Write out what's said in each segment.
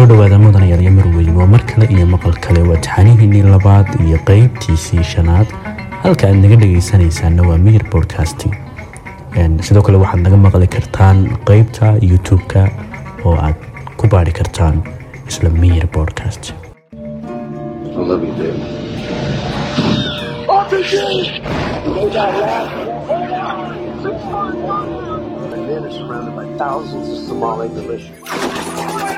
dhawaada mudanayaal iyo marweyn waa mar kale iyo maqal kale waa taxanihiinii labaad iyo qeybtiisii shanaad halka aad naga dhegaysanaysaana waa miyir bodcasting sidoo kale waxaad naga maqli kartaan qeybta youtube-ka oo aad ku baari kartaan isla miyir bodcast I love you, Dave. The men are surrounded by thousands of Somali militia.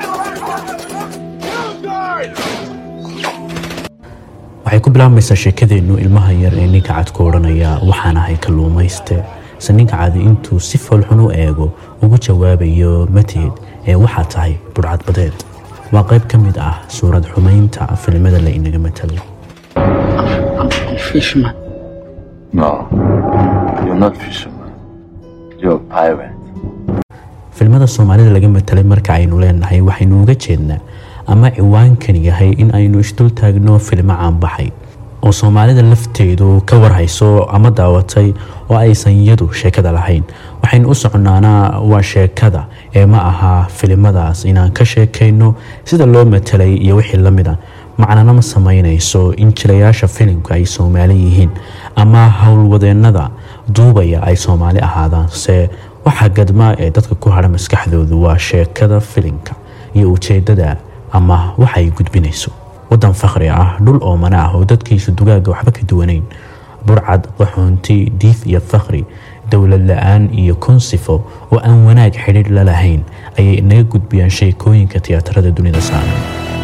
waxay ku bilaabmaysaa sheekadeennu ilmaha yar ee ninka cad ku odhanaya waxaan ahay kalluumayste se ninka cadi intuu si foolxun u eego ugu jawaabayo mateed ee waxaa tahay budhcad badeed waa qayb ka mid ah suurad xumaynta filimada la inaga matalay Fishman. No, you're not fisherman. You're a pirate. filimada soomaalida laga matalay marka aynu leenahay waxaynu uga jeednaa ama ciwaankani yahay in aynu isdul taagno filimo caanbaxay oo soomaalida lafteedu ka warhayso ama daawatay oo aysan iyadu sheekada lahayn waxaynu u soconaanaa waa sheekada ee ma aha filimadaas inaan ka sheekayno sida loo matalay iyo wixii la mida macnana ma samaynayso in jilayaasha filimka ay soomaali yihiin ama howlwadeennada duubaya ay soomaali ahaadaan se waxa gadma ee dadka ku hadha maskaxdoodu waa sheekada filimka iyo ujeedada ama waxa ay gudbinayso wadan fakhri ah dhul oomana ah oo dadkiisu dugaaga waxba ka duwanayn burcad qaxoonti diif iyo fakhri dowlad la-aan iyo kunsifo oo aan wanaag xidhiidh la lahayn ayay inaga gudbiyaan sheekooyinka tiyaatarada dunida saaran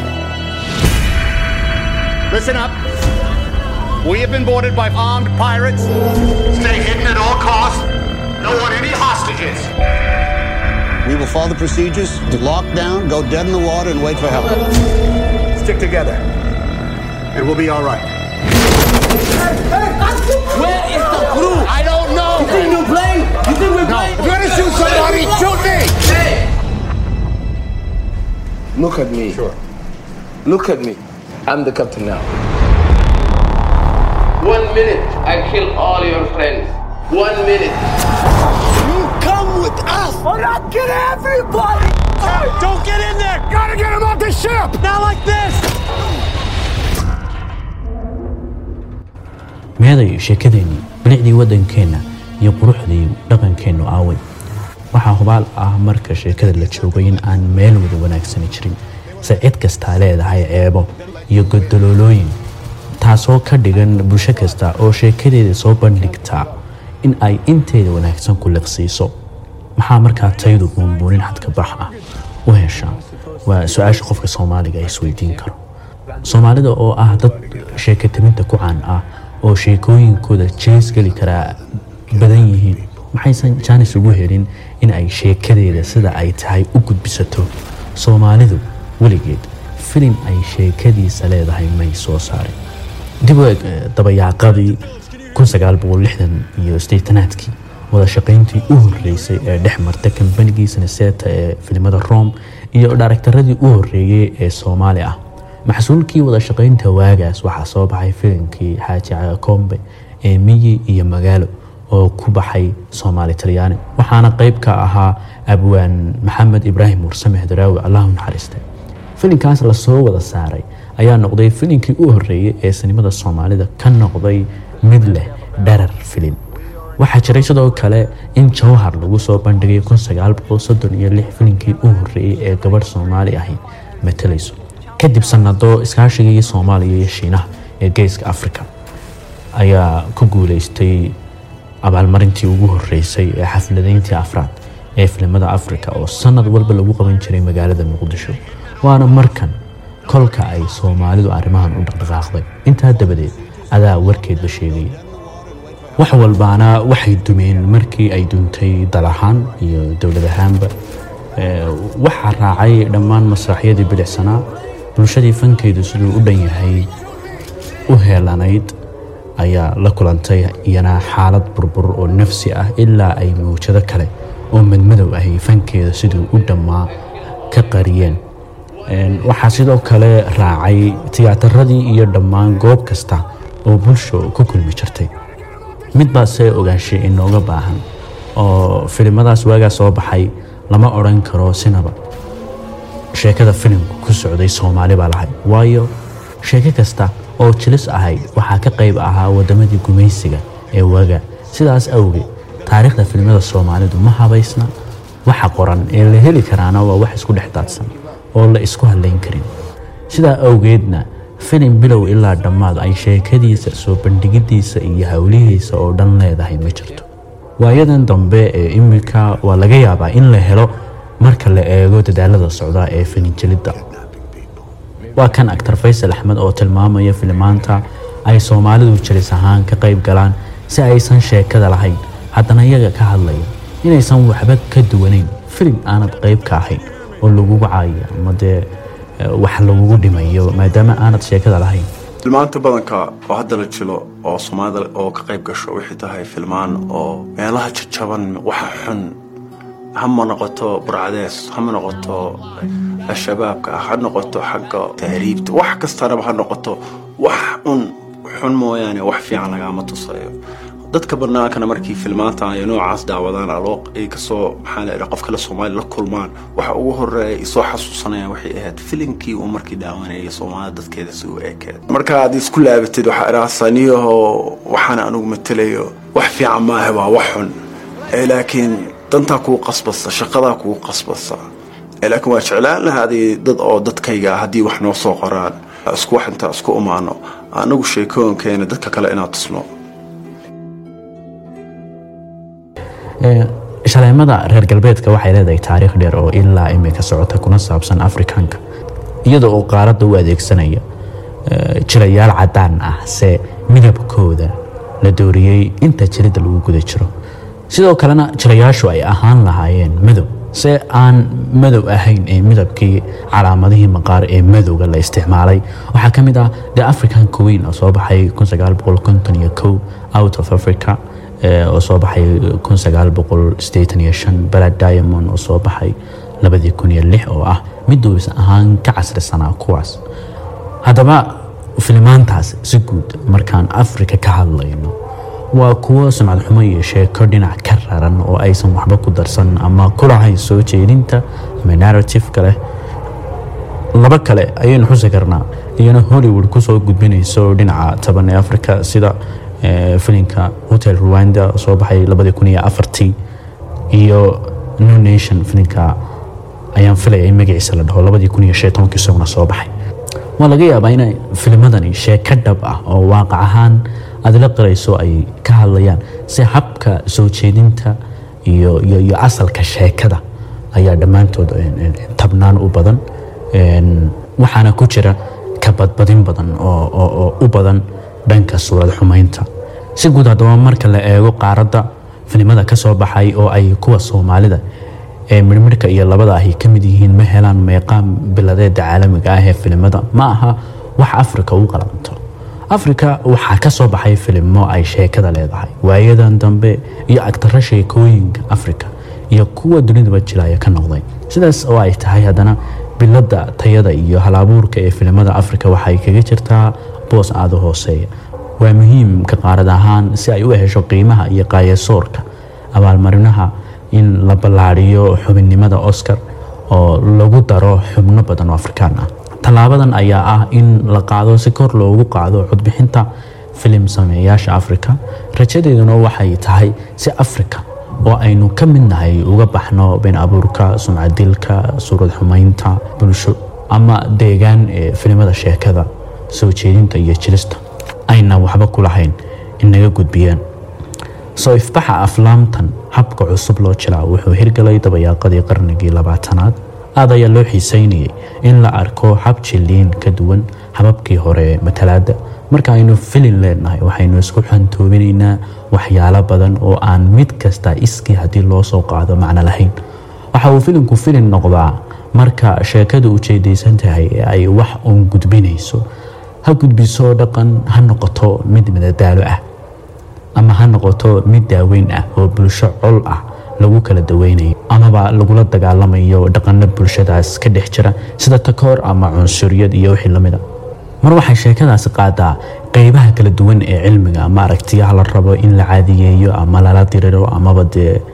Listen up. We have been boarded by armed pirates. Stay hidden at all costs. Don't want any hostages. We will follow the procedures to lock down, go dead in the water, and wait for help. Stick together. And we'll be all right. Where is the crew? I don't know. You think we're playing? You think we're No. playing? If you're gonna shoot somebody, shoot me. Hey! Look at me. Sure. Look at me. I'm the captain now. One minute, I kill all your friends. One minute. You come with us! Or not get everybody! Hey, don't get in there. Gotta get him off the ship. Not like this! meeday sheekadeennii bilicdii waddankeenna iyo quruxdii dhaqankeennu aaway waxaa hubaal ah marka sheekada la joogo in aan meel wada wanaagsani jirin se cid kastaa leedahay ceebo iyo godoloolooyin taasoo ka dhigan bulsho kasta oo sheekadeeda soo bandhigtaa in ay inteeda wanaagsan ku liqsiiso maxaa markaa taydu buunbuunin xadka bax ah u heshaa waa su-aasha qofka soomaaliga ay isweydiin karo soomaalida oo ah dad sheekataminta ku caan ah oo sheekooyinkooda jees geli karaa badan yihiin maxaysan jaanis ugu helin in ay sheekadeeda sida ay tahay u gudbisato soomaalidu weligeed filim ay sheekadiisa leedahay may soo saarin dib u eg eh, dabayaaqadii iyo sideetanaadkii wada shaqayntii u horeysay ee dhex marta kambanigii sanaseeta ee filimada rome iyo dharaktaradii u horeeyey ee soomaali ah maxsuulkii wada shaqaynta waagaas waxaa soo baxay filimkii xaaji cagakombe ee miyi iyo magaalo oo ku baxay soomaali talyaani waxaana qayb ka ahaa abwaan maxamed ibraahim mursame hadaraawi allahu naxariiste filimkaas lasoo wada saaray ayaa noqday filimkii u horeeyey ee sinimada soomaalida ka noqday mid leh dharar filim waxaa jiray sidoo kale in jawhar lagu soo bandhigay filimkii u horeeyey ee gabadh soomaali ahi matalayso kadib sanado iskaashigii soomaaliya iyo shiinaha ee geeska africa ayaa ku guuleystay abaalmarintii ugu horeysay ee xafladayntii afraad ee filimada africa oo sanad walba lagu qaban jiray magaalada muqdisho waana markan kolka ay soomaalidu arrimahan u dhaqdhaqaaqday intaa dabadeed adaa warkeedba sheegaya wax walbaana waxay dumeen markii ay duntay dal ahaan iyo dowlad ahaanba Ee, waxaa raacay dhammaan masraxyadii bilicsanaa bulshadii fankeydu siduu u dhan yahay u heelanayd ayaa la kulantay iyana xaalad burbur oo nafsi ah ilaa ay mawjado kale oo madmadow ahi fankeeda siduu u dhammaa ka qariyeen Een, waxaa sidoo kale raacay tiyaataradii iyo dhammaan goob kasta oo bulsho ku kulmi jirtay mid baase ogaanshay inooga baahan oo filimadaas waagaa soo baxay lama odhan karo sinaba sheekada filimku ku socday soomaali baa lahayd waayo sheeko kasta oo jilis ahayd waxaa ka qayb ahaa wadamadii gumaysiga ee waga sidaas awgeed taariikhda filimada soomaalidu ma habaysna waxa qoran ee la heli karaana waa wax isku dhex daadsan oo la isku hadlayn karin sidaa awgeedna filim bilow ilaa dhammaad ay sheekadiisa soo bandhigidiisa iyo howlihiisa oo dhan leedahay ma jirto waayadan dambe ee imika waa laga yaabaa in la helo marka la eego dadaalada socda ee filinjelidda waa kan actar faysal axmed oo tilmaamaya filimaanta ay soomaalidu jilis ahaan ka qayb galaan si aysan sheekada lahayn haddana iyaga ka hadlaya inaysan waxba ka duwanayn filim aanad qayb ka ahayn oo lagugu caayo ama dee wax lagugu dhimayo maadaama aanad sheekada lahayn filmaanta badanka oo hadda la jilo oo soomaalida oo ka qayb gasho waxay tahay filmaan oo meelaha jajaban waxa xun hama noqoto burcadees hama noqoto shabaabka ha noqoto xagga tahriibta wax kastanaba ha noqoto wax un xun mooyaane wax fiican lagama tusayo dadka banaankana markii filmaanta ay noocaas daawadaan aloo ay kasoo maxaa la qof kale soomaali la kulmaan waxa ugu horeeya isoo xasuusanayaan waxay ahayd filimkii uu markii daawanayay soomaalida dadkeeda si u ekeed marka aad isku laabatid waxaa idhaasaniyaho waxaan anugu matelayo wax fiican maaha waa wax xun laakiin dantaa kuu qasbasa shaqadaa kuu qasbasa laakiin waa jeclaan lahaaday dad oo dadkayga haddii wax noo soo qoraan isku wax intaa isku umaano anagu sheekooyinkeena dadka kale inaad tusno shaleemada reer galbeedka waxay leedahay taariikh dheer oo ilaa imika socota kuna saabsan afrikaanka iyadoo oo qaaradda u adeegsanaya jirayaal cadaan ah se midabkooda la dooriyey inta jiridda lagu guda jiro sidoo kalena jirayaashu ay ahaan lahaayeen madow se aan madow ahayn ee midabkii calaamadihii maqaar ee madowga la isticmaalay waxaa ka mid ah the african queen oo soo baxay out of africa oo soo baxay balad diamond oo soo baxay oo ah mid duubis ahaan ka casrisanaa kuwaas haddaba filimaantaas si guud markaan afrika ka hadlayno waa kuwo sumcad xumo iyo sheeko dhinac ka raran oo aysan waxba ku darsan ama ku lahayn soo jeedinta ama narrative-ka leh laba kale ayaynu xusi karnaa iyana hollywood kusoo gudbinayso dhinaca taban ee africa sida filinka hotel rwanda oo soo baxay iyo no nation filinka ayaan filaya in magaciisa la dhaho isaguna soo baxay waa laga yaabaa inay filimadani sheeko dhab ah oo waaqac ahaan aada la qarayso ay ka hadlayaan si habka soo jeedinta iyo iyo asalka sheekada ayaa dhammaantood tabnaan u badan waxaana ku jira ka badbadin badan oo u badan dhanka suurad xumaynta si guud haddaba marka la eego qaaradda filimada ka soo baxay oo ay kuwa soomaalida ee midhmidhka iyo labada ahi ka mid yihiin ma helaan meeqaam biladeeda caalamiga ah ee filimada ma aha wax afrika u qalanto afrika waxaa ka soo baxay filimo ay sheekada leedahay waayadan dambe iyo agtaro sheekooyinka afrika iyo kuwa dunidaba jilaya ka noqday sidaas oo ay tahay haddana bilada tayada iyo halabuurka ee filimada afrika waxay kaga jirtaa boos aada u hooseeya waa muhiim ka qaarad ahaan si ay u hesho qiimaha iyo qaayasoorka abaalmarinaha in la ballaadhiyo xubinnimada oscar oo lagu daro xubno badan oo afrikaan ah tallaabadan ayaa ah in la qaado si kor loogu qaado codbixinta filim sameeyaasha afrika rajadeeduna waxay tahay si afrika oo aynu ka mid nahay uga baxno been abuurka sumcadilka suurad xumaynta bulsho ama deegaan ee filimada sheekada soo jeedinta iyo jilista ayna waxba ku lahayn inaga gudbiyaan soo ifbaxa aflaamtan habka cusub loo jilaa wuxuu hirgalay dabayaaqadii qarnigii labaatanaad aad ayaa loo xiiseynayay in la arko hab jiliin ka duwan hababkii hore ee matalaada marka aynu filin leenahay waxaynu isku xantoobinaynaa waxyaalo badan oo aan mid kasta iskii haddii loo soo qaado macno lahayn waxa uu filinku filin noqdaa marka sheekadu ujeedaysan tahay ee ay wax uun gudbinayso ha gudbiso dhaqan ha noqoto mid madadaalo ah ama ha noqoto mid daaweyn ah oo bulsho col ah lagu kala daweynayo amaba lagula dagaalamayo dhaqano bulshadaas ka dhex jira sida takoor ama cunsuriyad iyo wixii lamida mar waxay sheekadaasi qaadaa qeybaha kala duwan ee cilmiga ama aragtiyaha la rabo in la caadiyeeyo ama lala diriro amaba dee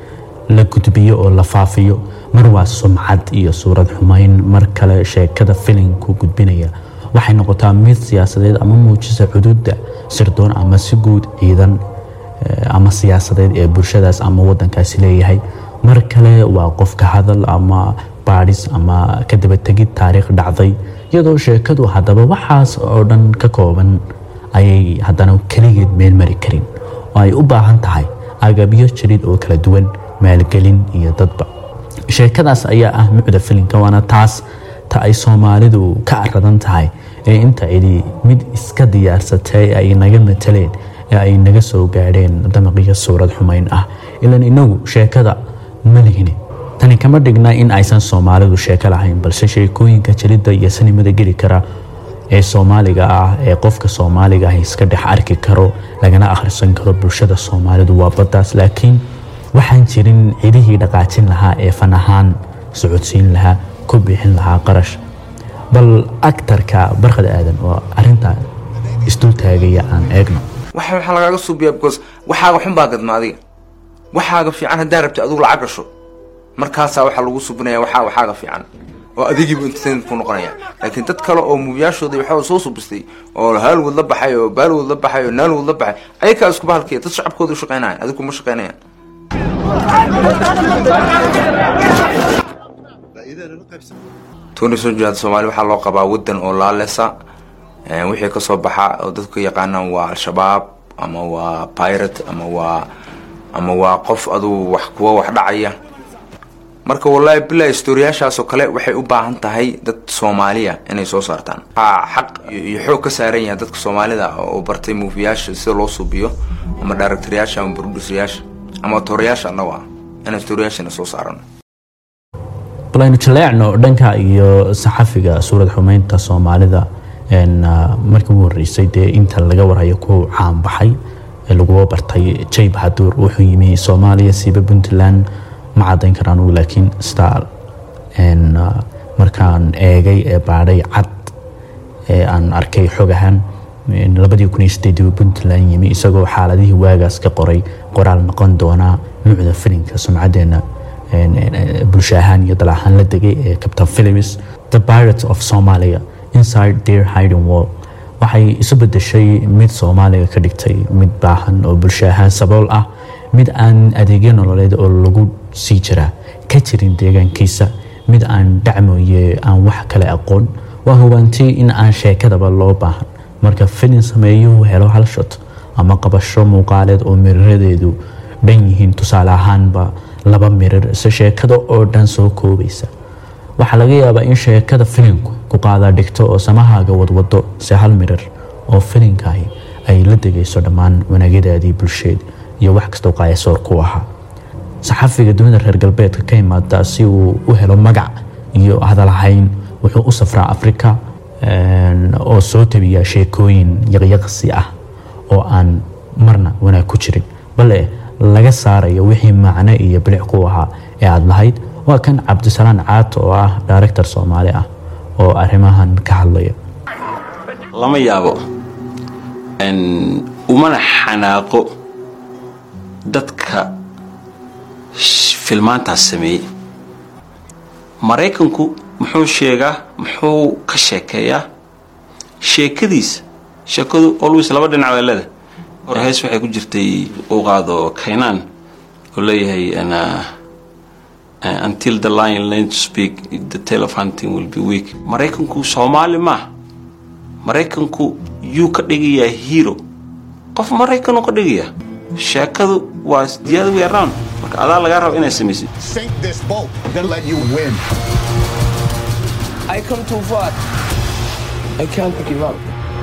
la gudbiyo oo la faafiyo mar waa sumcad iyo suurad xumayn mar kale sheekada filimku gudbinaya waxay noqotaa mid siyaasadeed ama muujisa xuduudda sirdoon ama si guud ciidan ama siyaasadeed ee bulshadaas ama wadankaasi leeyahay mar kale waa qof ka hadal ama baadhis ama ka dabategid taariikh dhacday iyadoo sheekadu haddaba waxaas oo dhan ka kooban ayay haddana keligeed meel mari karin oo ay u baahan tahay agabyo jirid oo kala duwan maalgelin iyo dadba sheekadaas ayaa ah mucda filimka waana taas ta ay soomaalidu ka aradan tahay ee inta cidi mid iska diyaarsatay ay naga mataleen ee ay naga soo gaadheen damaqiyo suurad xumayn ah ilan inagu sheekada ma lihine tani kama dhigna in aysan soomaalidu sheeko lahayn balse sheekooyinka jiridda iyo sinimada geli kara ee soomaaliga ah ee qofka soomaaliga ah iska dhex arki karo lagana akhrisan karo bulshada soomaalidu waa baddaas laakiin waxaan jirin cidihii dhaqaajin lahaa ee fan ahaan socodsiin lahaa ku bixin lahaa qarash bal aktarka barkad aadan oo arintaa isdul taagaya aan eegno waxa waxaa lagaaga suubiyaa because waxaaga xun baa gadma adiga waxaaga fiican haddaa rabta adigu lacag gasho markaasaa waxaa lagu subinaya waxaa waxaaga fiican oo adigiibu entertainment ku noqonaya laakiin dad kale oo muubiyaashooda waxaa soo subistay oo haalwood la baxay oo baalwood la baxay oo naalwood la baxay ayakaa isku bahalkiya dad shacabkooda u shaqeynaya adigu ma shaqeynayaan tony sojaad soomaali waxaa loo qabaa wadan oo laalesa wixii kasoo baxa oo dadku yaqaanaan waa al-shabaab ama waa pirate ama waa ama waa qof aduu wax kuwa wax dhacaya marka wallaahi bilaa historiyaashaasoo kale waxay u baahan tahay dad soomaaliya inay soo saartaan waxaa xaq iyo xoog ka saaran yahay dadka soomaalida oo bartay muufiyaasha sida loo suubiyo ama directoryaasha ama produceryaasha ama torayaasha annago ah inaan historiyaashana soo saarano bal aynu jaleecno dhanka iyo saxafiga suurad xumeynta soomaalida markii ugu horeysay dee inta laga warhayo ku caanbaxay ee laguba bartay jay bahaduur wuxuu yimi soomaaliya siiba puntland ma cadayn karaan uu laakiin star markaan eegay ee baadhay cad ee aan arkay xog ahaan labadii kun iyo sideedii puntland yimi isagoo xaaladihii waagaas ka qoray qoraal noqon doonaa nuucda filimka sumcadeena bulsho ahaan iyo dal ahaan la degay ee captain philips the pirates of somalia inside their hiding wall waxay isu bedeshay mid soomaaliga ka dhigtay mid baahan oo bulsho ahaan sabool ah mid aan adeegyo nololeed oo lagu sii jiraa ka jirin deegaankiisa mid aan dhacmooye aan wax kale aqoon waa hubanti in aan sheekadaba loo baahan marka filin sameeyuhu helo hal shot ama qabasho muuqaaleed oo miriradeedu dhan yihiin tusaale ahaanba laba mirir se sheekada oo dhan soo koobaysa waxaa laga yaabaa in sheekada filimku ku qaadaa dhigto oo samahaaga wadwado se hal mirir oo filimkaahi ay la degayso dhammaan wanaagyadaadii bulsheed iyo wax kastoo qaayasoor ku ahaa saxafiga dunida reer galbeedka ka imaada si uu u helo magac iyo hadalhayn wuxuu u safraa afrika oo soo tabiya sheekooyin yaqyaqsi ah oo aan marna wanaag ku jirin bale laga saarayo wixii macno iyo bilic ku ahaa ee aada lahayd waa kan cabdisalaan caato oo ah director soomaali ah oo arrimahan ka hadlaya lama yaabo umana xanaaqo dadka filmaantaas sameeyey maraykanku muxuu sheegaa muxuu ka sheekeeyaa sheekadiisa sheekadu always laba dhinac baa leedahay hor hees waxay ku jirtay uu qaado kaynaan oo leeyahay until the lion learn to speak the tale of hunting will be weak maraykanku soomaali maaha maraykanku yuu ka dhigayaa hero qof maraykanuu ka dhigayaa sheekadu waa the other way around marka adaa lagaa raba inaad samaysid Sink this boat, then let you win. I come too far. I can't give up.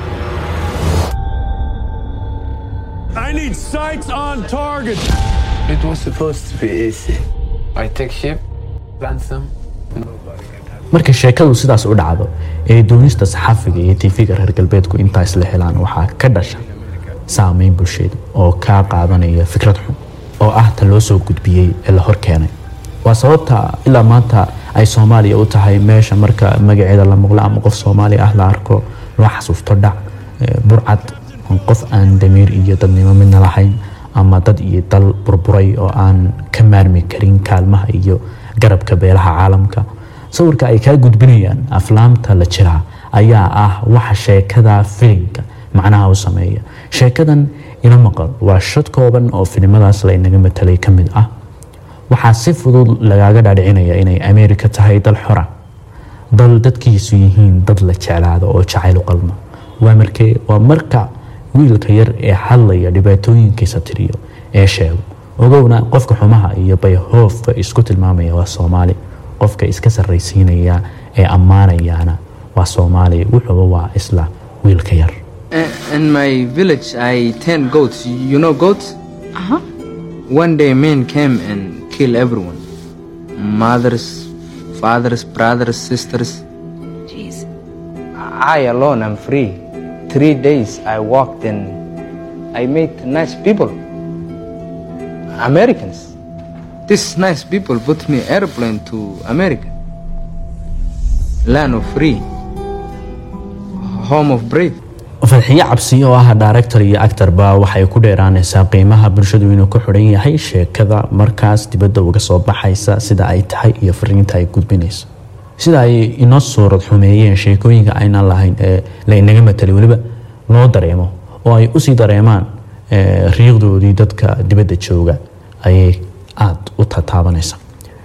I need sights on target. It was supposed to be easy. I take ship, ransom. marka sheekadu sidaas u dhacdo ee doonista saxafiga iyo tiifiga reer galbeedku intaa isla helaan waxaa ka dhasha saameyn bulsheed oo kaa qaadanaya fikrad xun oo ah ta loo soo gudbiyey ee la hor keenay waa sababta ilaa maanta ay soomaaliya u tahay meesha marka magaceeda la maqlo ama qof soomaali ah la arko loo xasuusto dhac burcad qof aan damiir iyo dadnimo midna lahayn ama dad iyo dal burburay oo aan ka maarmi karin kaalmaha iyo garabka beelaha caalamka sawirka ay kaa gudbinayaan aflaamta la jiraa ayaa ah waxa sheekada filimka macnaha u sameeya sheekadan ila maqal waa shad kooban oo filimadaas la inaga matalay ka mid ah waxaa si fudud lagaaga dhaadhicinaya inay ameerika tahay dal xora dal dadkiisu yihiin dad la jeclaado oo jacayl u qalma waa markee waa marka wiilka yar ee hadlaya dhibaatooyinkiisa tiriyo ee sheego ogowna qofka xumaha iyo bayhoofka isku tilmaamaya waa soomaali qofka iska sarraysiinaya ee ammaanayaana waa soomaali wuxuuba waa isla wiilka yar In my village, I tend goats. You know goats? Uh-huh. One day, men came and killed everyone mothers, fathers, brothers, sisters. Jeez. I alone am free. Three days I walked and I met nice people. Americans. These nice people put me airplane to America. Land of free. Home of brave. fadxiyo cabsi oo ah director iyo actorba waxay ku dheeraanaysaa qiimaha bulshadu inuu ku xidhan yahay sheekada markaas dibadda uga soo baxaysa sida ay tahay iyo fariinta ay gudbinayso sida ay inoo suurad xumeeyeen sheekooyinka aynaan lahayn ee la inaga matalay weliba loo dareemo oo ay usii dareemaan eh, riiqdoodii dadka dibadda jooga ayay aada u tataabanaysa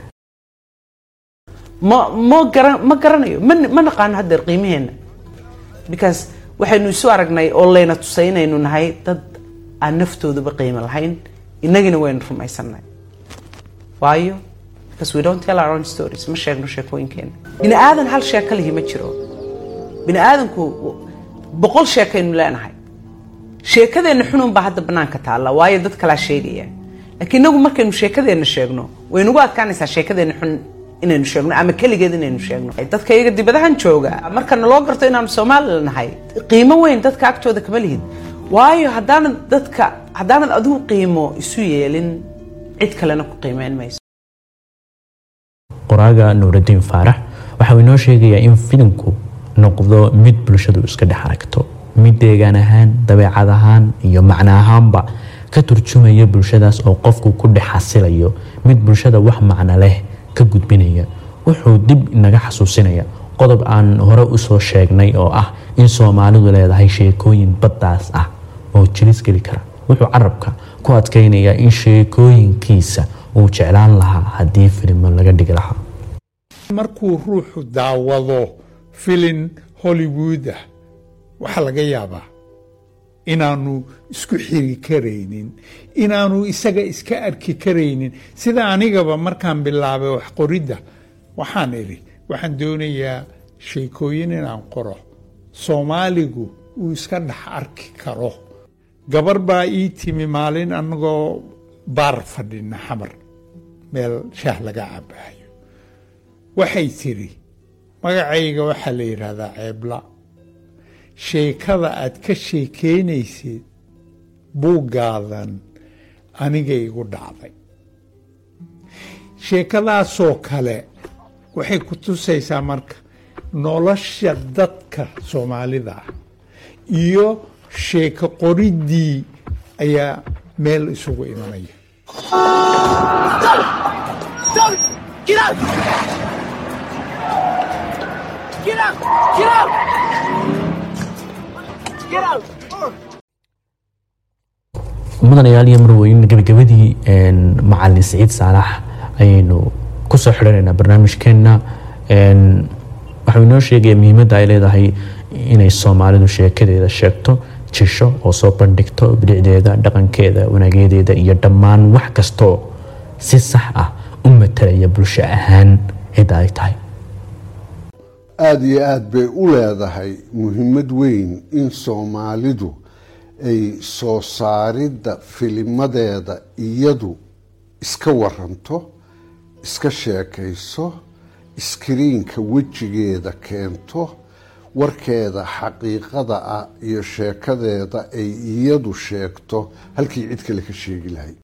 ma ma garan ma garanayo ma ma naqaano haddeer qiimaheena because waxaynu isu aragnay oo layna tusay inaynu nahay dad aan naftooduba qiimo lahayn innagina waynu rumaysanay waayo because we don't tell our own stories ma sheegno sheekooyinkeena bini aadan hal sheeko lihi ma jiro bini aadanku boqol sheekaynu leenahay sheekadeenna xunun baa hadda banaanka taalla waayo dad kalaa sheegaya laakiin inagu markaynu sheekadeenna sheegno waynugu adkaanaysaa sheekadeenna xun inaynu sheegno ama keligeed inaynu sheegno dadka iyaga dibadahan jooga marka naloo garto inaanu soomaali nahay qiimo weyn dadka agtooda kama lihid waayo haddaanad dadka haddaanad adigu qiimo isu yeelin cid kalena ku qiimeyn mayso qoraaga nuuraddiin faarax waxa uu inoo sheegayaa in filimku noqdo mid bulshadu iska dhex aragto mid deegaan ahaan dabeecad ahaan iyo macno ahaanba ka turjumaya bulshadaas oo qofku ku dhex xasilayo mid bulshada wax macno leh ka gudbinaya wuxuu dib inaga xasuusinaya qodob aan hore usoo sheegnay oo ah in soomaalidu leedahay sheekooyin baddaas ah oo jilis geli kara wuxuu carabka ku adkaynayaa in sheekooyinkiisa uu jeclaan lahaa haddii filimo laga dhigi lahaa markuu ruuxu daawado filin hollywood ah waxaa laga yaabaa inaanu isku xiri karaynin inaanu isaga iska arki karaynin sida anigaba markaan bilaabay wax qoridda waxaan idhi waxaan doonayaa sheekooyin inaan qoro soomaaligu uu iska dhex arki karo gabar baa ii timi maalin annagoo baar fadhina xamar meel shaah laga cabaayo waxay tidhi magacayga waxaa la yidhaahdaa ceebla sheekada aad ka sheekeynaysid buuggaadan aniga igu dhacday sheekadaasoo kale waxay ku tusaysaa marka nolosha dadka soomaalida ah iyo sheeko qoriddii ayaa meel isugu imanaya Get out! Get out! Get out! Get out! mudanayaal iyo marweyn gabagabadii macalin siciid saalax ayaynu kusoo xidhanaynaa barnaamijkeenna waxau inoo sheegaya muhiimadda ay leedahay inay soomaalidu sheekadeeda sheegto jisho oo soo bandhigto bilicdeeda dhaqankeeda wanaageedeeda iyo dhammaan wax kastoo si sax ah u matalaya bulsho ahaan cidda ay tahay aada iyo aada bay u leedahay muhiimad weyn in soomaalidu ay soo saaridda filimadeeda iyadu iska waranto iska sheekayso iskriinka wejigeeda keento warkeeda xaqiiqada ah iyo sheekadeeda ay iyadu sheegto halkii cid kale ka sheegi lahayd